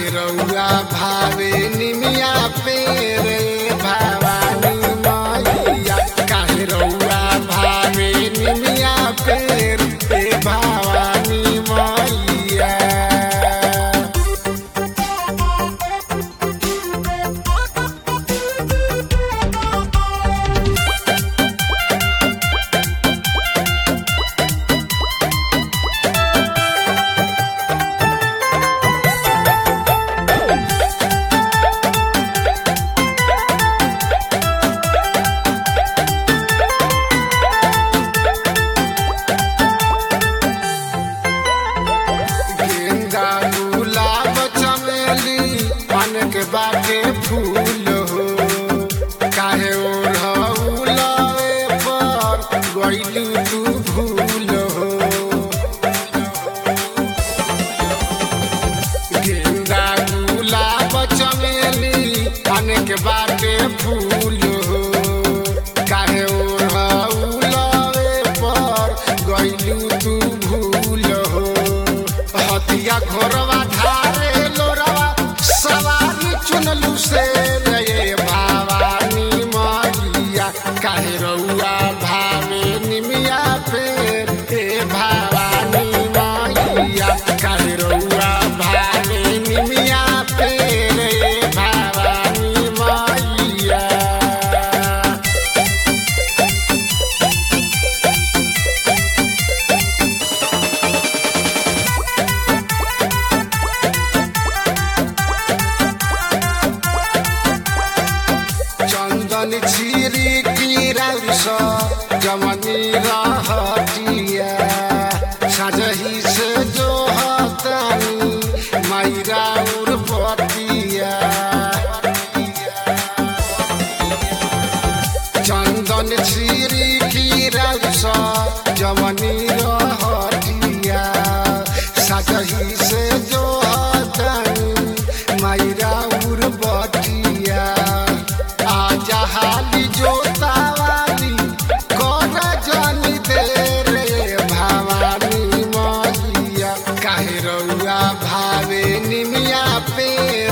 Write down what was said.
काहे रउआ भावे निमिया पे रे भवानी मैया काहे रउआ भावे निमिया पे रे भवानी मैया गेंदा गुलाब चमेली पान के बाटे फूल हो काहे ओढ़ौलवे पर गइलू तू भूल हो गेंदा गुलाब चमेली पान के बाटे फूल हो काहे ओढ़ौलवे पर गइलू तू भूल हो हतिया घोरवा ढारे लोरवा सवारी चुनलू से रे भवानी मैया काहे रउआ भावे निमिया पे ए भवानी मैया काहे रउआ भावे निमिया पे रे भवानी मैया चंदन छिरी किरौस जमनी रहतिया सजही से जो हतानी मैरा उर्पतिया चंदन छिरी किरौस जमनी रहतिया सजही से जो हतानी मैरा उर्पतिया आजा हाली जोतावाली कर जानी दे रे भवानी मैया काहे रउआ भावे निमिया पे